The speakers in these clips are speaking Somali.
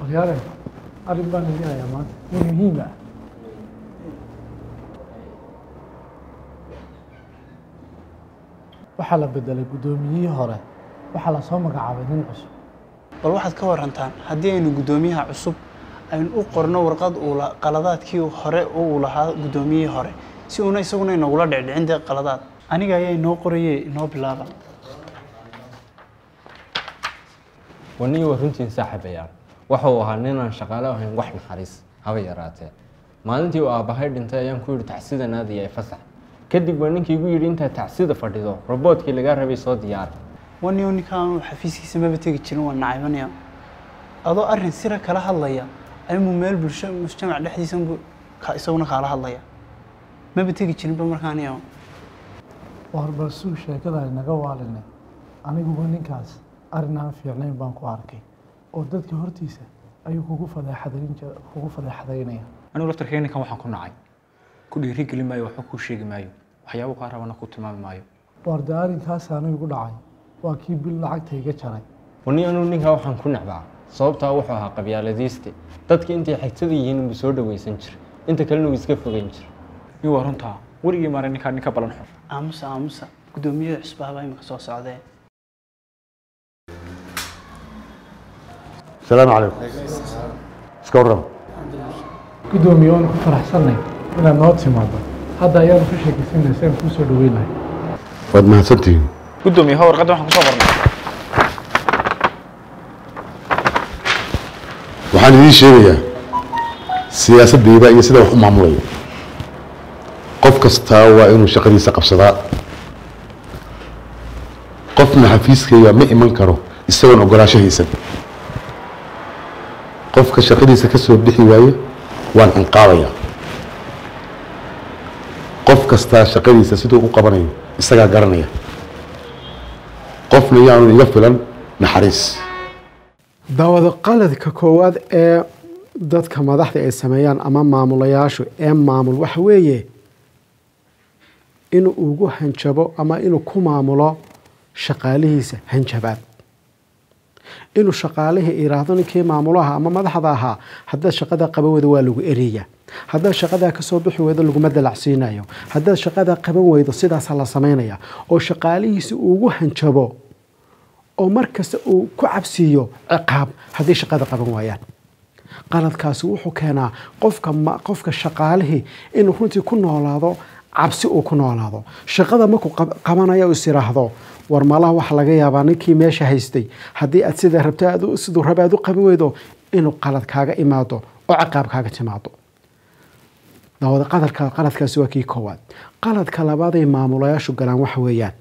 waryaale arrin baan idin hayaa maanta mid muhiim ah waxaa la bedelay guddoomiyihii hore waxaa la soo magacaabay nin cusub bal waxaad ka warantaan haddii aynu guddoomiyaha cusub aynu u qorno warqad uu la- qaladaadkii hore oo uu lahaa guddoomiyihii hore si uuna isaguna inagula dhicdhicin dee qaladaad aniga ayaa inoo qoraye inoo bilaaba waniga waa runtiin saaxiibayaan waxa uu ahaa ninaan shaqaale ahayn wax naxariis haba yaraatee maalintii uu aabbahay dhintay ayaan ku yidhi tacsida naadiya ee fasax kadib waa ninkii igu yidhi intaad tacsida fadhido roboodkii lagaa rabay soo diyaar waniyo ninkaan xafiiskiisa maba tegi jirin waa nacaybanaya adoo arrin sira kala hadlaya ayuu meel bulsho mujtamac dhexdiisa buu ka isaguna kaala hadlaya maba tegi jirinba markaaniyo war bal suu sheekada inaga waalinay aniguba ninkaas arrin aan fiicnayn baan ku arkay oo dadka hortiisa ayuu kugu fadeexadayn jir- kugu fadeexadaynaya anigu laftarkeyga ninkan waxaan ku nacay ku dhiiri geli maayo waxba kuu sheegi maayo waxyaabo kaa rabana ku tilmaami maayo war dee arrinkaas anigu dhacay waa kii bil lacagta iga jaray wani anuu ninkaa waxaan ku necbaa sababtaa wuxuu ahaa qabyaaladiiste dadka intay xigtada yihiin inbuu soo dhawaysan jira inta kalena uu iska fogeyn jira nin waa runtaa weligii maara ninkaa ninka balan xun aamusa aamusa guddoomiyada cusbaaba imika soo socdee السلام عليكم iska warrama guddoomiye waanu ku faraxsannay inaad noo timaado hadda ayaanu ka sheekaysanay si aan kuu soo dhaweynahay waad mahadsantihiin guddoomiye ha warqadda waxaan kusoo qornay waxaan idiin sheegayaa siyaasaddayda iyo sida wax u maamulayo qof kastaa waa inuu shaqadiisa qabsadaa qofna xafiiskayga ma iman karo isagoon ogolaansho haysan qofka shaqadiisa ka soo bixi waayo waan cinqaabayaa qof kastaa shaqadiisa siduu u qabanayo isagaa garanaya qofna yaanu iga filan naxariis daawada qaladka koowaad ee dadka madaxda ay sameeyaan ama maamulayaashu ee maamul waxa weeye inuu ugu hanjabo ama inuu ku maamulo shaqaalihiisa hanjabaad inuu shaqaalihii iraahdo ninkii maamulaha ama madaxda ahaa haddaad shaqada qaban weydo waa lagu eraya haddaad shaqadaa kasoo bixi weydo laguma dalacsiinayo haddaad shaqadaa qaban weydo sidaasaa la samaynaya oo shaqaalihiisa ugu hanjabo oo markasta uu ku cabsiiyo ciqaab haddii shaqada qaban waayaan qaladkaasi wuxuu keenaa qofka ma- qofka shaqaalihii inuu runtii ku noolaado cabsi uu ku noolaado shaqada markuu qab- qabanayo is iraahdo war malaha waxa laga yaabaa ninkii meesha haystay haddii aad sida rabto aad u- siduu raba aad u qaban weydo inuu qalad kaaga imaado oo ciqaab kaaga timaado daawada qadarka qaladkaasi waa kii koowaad qaladka labaad ay maamulayaashu galaan waxa weeyaan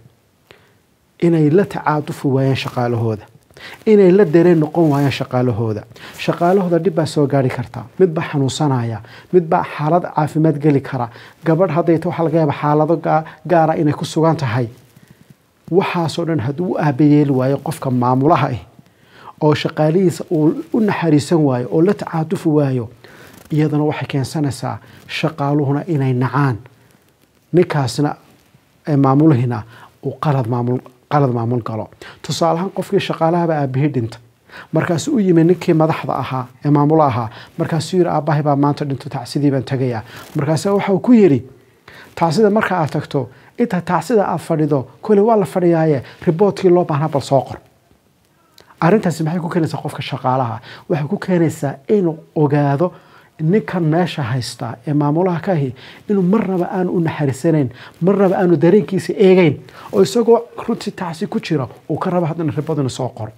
inay la tacaadufi waayaan shaqaalahooda inay la dareen noqon waayaan shaqaalahooda shaqaalahooda dhib baa soo gaari karta mid baa xanuunsanaya mid baa xaalad caafimaad geli kara gabadh haddayta waxaa laga yaaba xaalado gaa- gaara inay ku sugan tahay waxaasoo dhan hadduu u aabayeeli waayo qofka maamulaha ah oo shaqaalihiisa uu u naxariisan waayo oo la tacaadufi waayo iyadana waxay keensanaysaa shaqaaluhuna inay nacaan ninkaasna ee maamulihina uu qalad maamul qalad maamul galo tusaalahaan qofkii shaqaalahaba aabihii dhinta markaasuu u yimi ninkii madaxda ahaa ee maamulo ahaa markaasuu yidhi aabbahay baa maanta dhinto tacsidii baan tegayaa markaasa waxa uu ku yidhi tacsida marka aad tagto inta tacsida aad fadhido kole waa la fadhiyaaye riboodkii loo baahnaa bal soo qor arrintaasi maxay ku keenaysaa qofka shaqaalaha waxay ku keenaysaa inuu ogaado ninkan meesha haystaa ee maamulaha ka ahi inuu marnaba aanu u naxariisanayn marnaba aanu dareenkiisa eegeyn oo isagoo runtii tacsi ku jira uu ka raba haddana ribadina soo qoro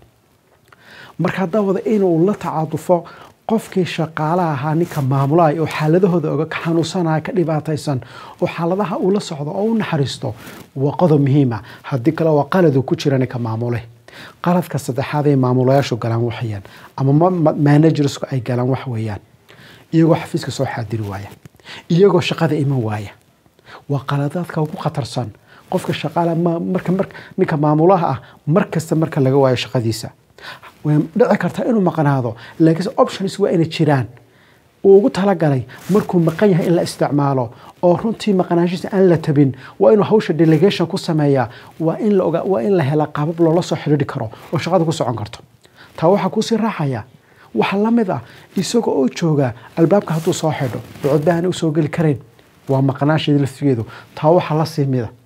marka haddaa wada inuu la tacadufo qofkii shaqaalaha ahaa ninka maamulaha oo xaaladahooda oga ka xanuunsanaya ka dhibaataysan oo xaaladaha uu la socdo oo u naxariisto waa qodob muhiima haddii kale waa qalad uu ku jira ninka maamule qaladka saddexaad ee maamulayaashu galaan waxayaan ama ma- ma- managersku ay galaan wax weeyaan iyagoo xafiiska soo xaadiri waaya iyagoo shaqada iman waaya waa qaladaadka ugu khatarsan qofka shaqaala ma- marka marka ninka maamulaha ah mar kasta marka laga waayo shaqadiisa way dhici kartaa inuu maqnaado laakiinse options waa inay jiraan uu ugu talagalay markuu maqan yahay in la isticmaalo oo runtii maqnaanshiisa aan la tabin waa inuu hawsha delegation ku sameeyaa waa in la ogaa waa in la helaa qaabab loola soo xidhiidhi karo oo shaqada ku socon karto taa waxaa kuusii raacaya waxaa la mid ah isaga oo jooga albaabka hadduu soo xidho oo codbahan usoo geli karayn waa maqnaasheeda laftigeedu taa waxaa la sii mida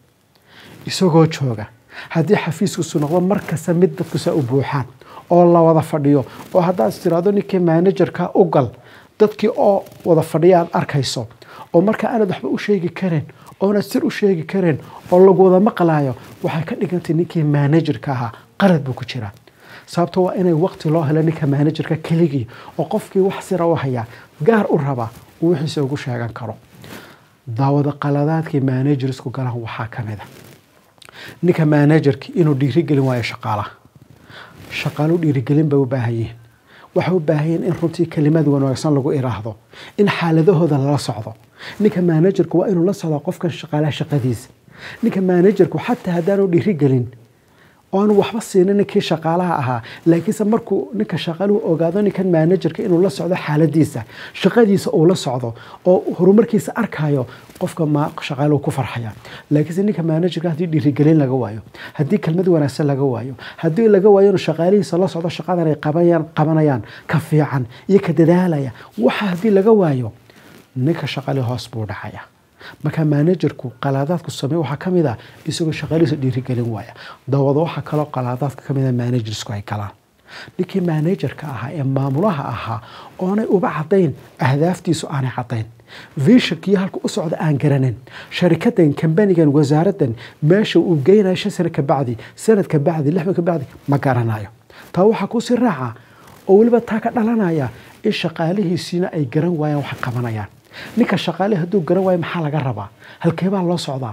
isagoo jooga haddii xafiiskiisu noqdo markasta mid dadku saa u buuxaan oo la wada fadhiyo oo haddaad is tiraahdo ninkii managerka u gal dadkii oo wada fadhiya aad arkayso oo marka aanad waxba u sheegi kareen oonad sir u sheegi kareen oo lagu wada maqlaayo waxay ka dhigantay ninkii managerka ahaa qalad buu ku jiraa sababto waa inay waqti loo helo ninka managerka keligii oo qofkii wax sira u hayaa gaar u raba uu wixiisa ugu sheegan karo daawada qaladaadkii managersku galaan waxaa ka mid a ninka managerki inuu dhiirigelin waayo shaqaalaha shaqaalu dhiirigelin bay u baahan yihiin waxay u baahan yihiin in runtii kelimad wanaagsan lagu iraahdo in xaaladahooda lala socdo ninka managerku waa inuu la socdo qofkan shaqaalaha shaqadiisa ninka managerku xataa haddaanu dhiirigelin oanu waxba siinin ninkii shaqaalaha ahaa laakiinse markuu ninka shaqaaluhu ogaado ninkan managerka inuu la socdo xaaladiisa shaqadiisa uu la socdo oo horumarkiisa arkayo qofka ma shaqaaluhu ku farxaya laakiinse ninka managerka haddii dhiirigelin laga waayo haddii kelmad wanaagsan laga waayo haddii laga waayo inuu shaqaalihiisa la socdo shaqadan ay qabanayaan qabanayaan ka fiican iyo ka dadaalaya waxa haddii laga waayo ninka shaqaalihi hoos buu dhacaya marka managerku qalaadaadku samey waxaa ka mid ah isagoo shaqaalihiisa dhiirigelin waaya dawada waxaa kaloo qalaadaadka ka mid ah managersku ay galaan ninkii managerka ahaa ee maamulaha ahaa oonay uba cadayn ahdaaftiisu aanay cadayn vishankii halka u socda aan garanin sharikadan kambanigan wasaaradan meesha uu geynayo shan sano kabacdi sanad kabacdi lix ka bacdi ma garanayo taa waxaa kusii raaca oo weliba taa ka dhalanaya in shaqaalihiisiina ay garan waayaan wax qabanayaan ninka shaqaale hadduu garan waayo maxaa laga rabaa halkeebaa loo socdaa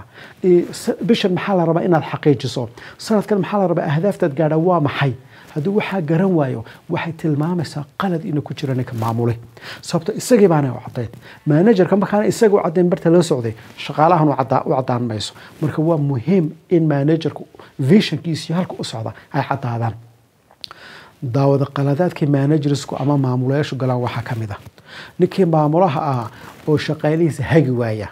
bishan maxaa la rabaa inaad xaqiijiso sanadkan maxaa la rabaa ahdaaftaad gaadha waa maxay hadduu waxaa garan waayo waxay tilmaamaysaa qalad inuu ku jiro ninka maamule sababto isagii baana u cadayn managerka markaana isaga u cadayn barta loo socday shaqaalahan u cadaan mayso marka waa muhiim in managerku visionkiisi halka u socda ay cadaadaan daawada qaladaadkii managersku ama maamulayaashu galaan waxaa ka mid ah ninkii maamulaha ahaa oo shaqaalihiisa hagi waaya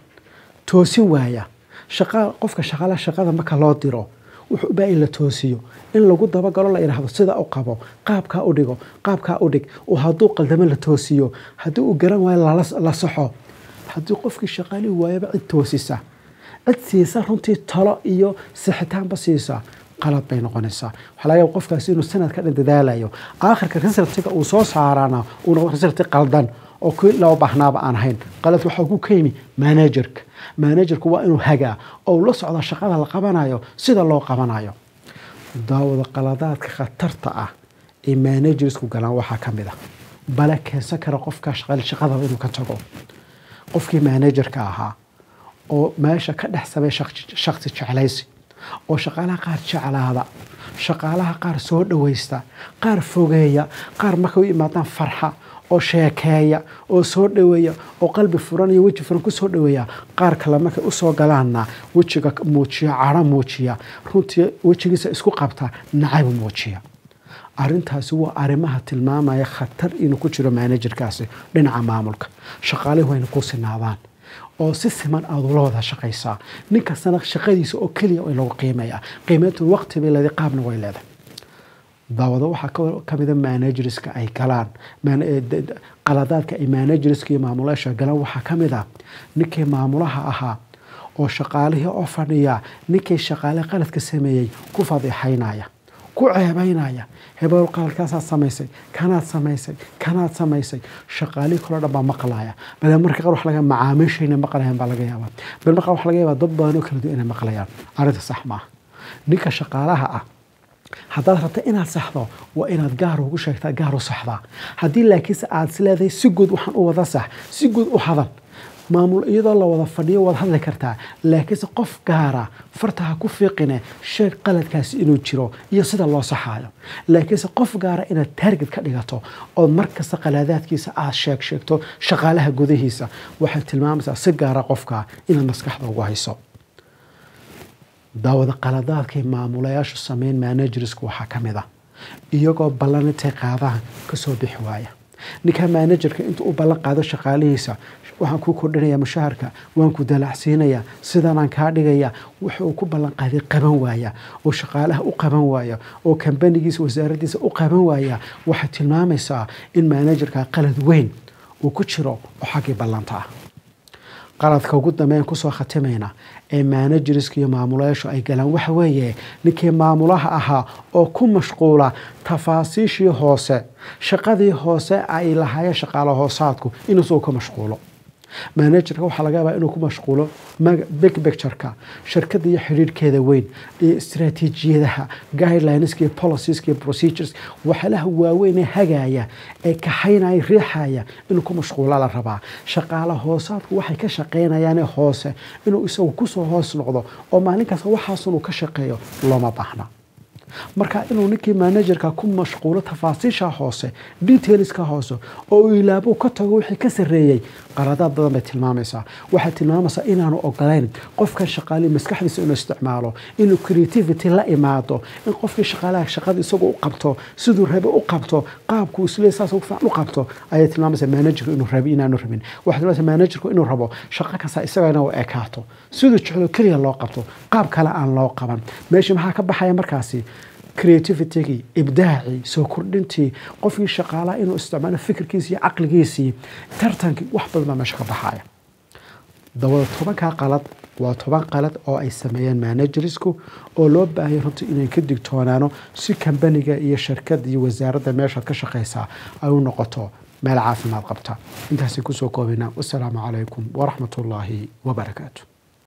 toosin waaya qofka shaqaala shaqada marka loo diro wuxuu u baahan in la toosiyo in lagu dabagalo la yidhaahdo sida u qabo qaabkaa u dhigo qaabkaa u dhig oo hadduu qaldamo la toosiyo haddii uu garan waayo la saxo haddii qofkii shaqaalihii waayaba cid toosisa cid siisa runtii talo iyo sixitaanba siisa qalad bay noqonaysaa waxaa laga yaaba qofkaasi inuu sanad ka dhan dadaalayo aakhirka resultiga uu soo saarana uu noqdo resulti qaldan oo kii loo baahnaaba aan ahayn qalad waxaa ku ka yimi managerka managerku waa inuu hagaa oo uu la socda shaqada la qabanayo sida loo qabanayo daawada qaladaadka khatarta ah ee managersku galaan waxaa ka mid ah bale keensan kara qofka shaqali shaqadaba inuu ka tago qofkii managerka ahaa oo meesha ka dhex samay shaksi jeclaysi oo shaqaalaha qaar jeclaada shaqaalaha qaar soo dhawaysta qaar fogeeya qaar markay u imaadaan farxa oo sheekeeya oo soo dhaweeya oo qalbi furan iyo weji furan kusoo dhaweeya qaar kale markay usoo galaanna wejiga muujiya cadho muujiya runtii wejigiisa isku qabta nacayb muujiya arintaasi waa arrimaha tilmaamaya khatar inuu ku jiro managerkaasi dhinaca maamulka shaqaalihi wayna ku sinaadaan oo si siman aad ula wada shaqaysaa nin kastana shaqadiisa oo keliya in lagu qiimeeya qiimeyntu waqti bay leedahay qaabna way leedahay daawado waxaa ka mida managerska ay galaan qaladaadka ay managerska iyo maamulayaasha galaan waxaa ka mid ah ninkii maamulaha ahaa oo shaqaalihii oo fadhiya ninkii shaqaale qaladka sameeyey ku fadiixaynaya ku ceebaynaya hebel qaladkaasaad samaysay kanaad samaysay kanaad samaysay shaqaalihii kaloo dhan baa maqlaya bale marka qaar wax laga macaamiishayna maqlayan baa laga yaabaa bal marka wax laga yaabaa dad badan oo kala duwan inay maqlayaan arrinta sax maaha ninka shaqaalaha ah haddaad rabta inaad saxdo waa inaad gaar ugu sheegtaa gaar u saxdaa haddii laakiinse aad isleedahay si guud waxaan u wada sax si guud u hadal maamul iyadoo la wada fadhiyo waad hadli kartaa laakiinse qof gaara farta ha ku fiiqine sheeg qaladkaasi inuu jiro iyo sida loo saxaayo laakiinse qof gaara inaad taarget ka dhigato ood markasta qalaadaadkiisa aad sheeg sheegto shaqaalaha gudahiisa waxay tilmaamaysaa si gaara qofka inaad maskaxda ugu hayso daawada qaladaadkay maamulayaashu sameyn managersku waxaa ka mid ah iyagoo ballan intay qaadaan kasoo bixi waaya ninka managerka intuu u ballan qaado shaqaalihiisa waxaan kuu kordhinayaa mushaharka waan ku dalacsiinayaa sidanaan kaa dhigaya wuxuu ku ballan qaaday qaban waaya oo shaqaalaha u qaban waaya oo kambanigiisa wasaaraddiisa u qaban waaya waxay tilmaamaysaa in manajerka qalad weyn uu ku jiro oo xaggii ballanta ah qaladka ugu dambeyn kusoo khatimayna ee manajeriska iyo maamulayaashu ay galaan waxa weeye ninkii maamulaha ahaa oo ku mashquula tafaasiishii hoose shaqadii hoose ay lahaayeen shaqaalo hoosaadku inuusu ka mashquulo manajerka waxaa laga yaabaa inuu ku mashquulo big pictureka shirkada iyo xidhiirhkeeda weyn iyo istaraatiijiyadaha guidelineska iyo policieska iyo procedures waxyaalaha waaweyn ee hagaaya ee kaxaynaya riixaya inuu ku mashquula la rabaa shaqaala hoosaadku waxay ka shaqaynayaane hoose inuu isagu kusoo hoos noqdo oo maalin kasta waxaasunuu ka shaqeeyo looma baahna marka inuu ninkii manajerka ku mashquulo tafaasiisha hoose detailska hoose oo uu ilaabo ka tago wixii ka sarreeyey qaladaad badan bay tilmaamaysaa waxay tilmaamaysaa inaanu ogolayn qofkan shaqaalihi maskaxdiisa inuu isticmaalo inuu creativity la imaado in qofkii shaqaalaha shaqada isagu u qabto siduu rabe u qabto qaabku isle saas ugu fiican u qabto ayay tilmaamaysaa manajerku inuu rabi inaanu rabin waxay tilmaamaysaa manajerku inuu rabo shaqo kasta isaga inuu ekaato siduu jeclo keliya loo qabto qaab kale aan loo qaban meesha maxaa ka baxaya markaasi creativitygii ibdaacii soo kordhintii qofkii shaqaalaha inuu isticmaalo fikirkiisii iyo caqligiisii tartankii wax badan baa meesha ka baxaya dabada tobankaa qalad waa toban qalad oo ay sameeyeen managerisku oo loo baahaya runtii inay ka digtoonaano si kambaniga iyo shirkada iyo wasaaradda meeshaad ka shaqaysaa ay u noqoto meel caafimaad qabta intaasay kusoo koobaynaa wasalaamu calaykum waraxmat ullaahi wabarakaatu